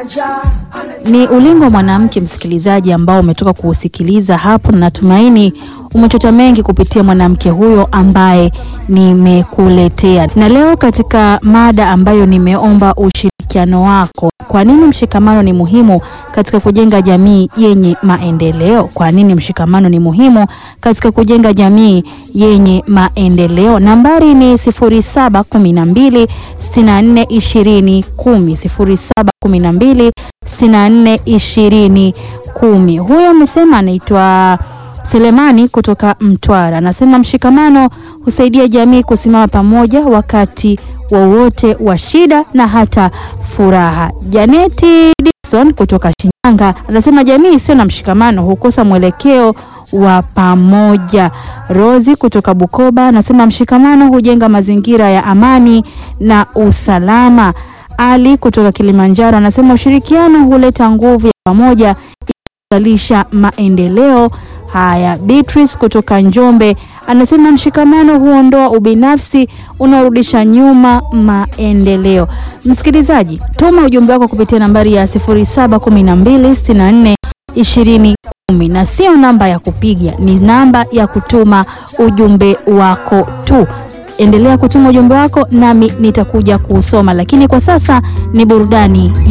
Ni ulingo wa mwanamke, msikilizaji, ambao umetoka kuusikiliza hapo, na natumaini umechota mengi kupitia mwanamke huyo ambaye nimekuletea. Na leo katika mada ambayo nimeomba ushirikiano wako, kwa nini mshikamano ni muhimu katika kujenga jamii yenye maendeleo? Kwa nini mshikamano ni muhimu katika kujenga jamii yenye maendeleo? Nambari ni 0712 64 20 10 0712 64 20 10. Huyo amesema anaitwa Selemani kutoka Mtwara, anasema mshikamano husaidia jamii kusimama pamoja wakati wowote wa shida na hata furaha. Janeti Dixon kutoka Shinyanga anasema jamii isiyo na mshikamano hukosa mwelekeo wa pamoja. Rozi kutoka Bukoba anasema mshikamano hujenga mazingira ya amani na usalama. Ali kutoka Kilimanjaro anasema ushirikiano huleta nguvu ya pamoja kuzalisha maendeleo. Haya, Beatrice kutoka Njombe anasema mshikamano huondoa ubinafsi unaorudisha nyuma maendeleo. Msikilizaji, tuma ujumbe wako kupitia nambari ya 071264 20 10 na sio namba ya kupiga, ni namba ya kutuma ujumbe wako tu. Endelea kutuma ujumbe wako nami nitakuja kuusoma, lakini kwa sasa ni burudani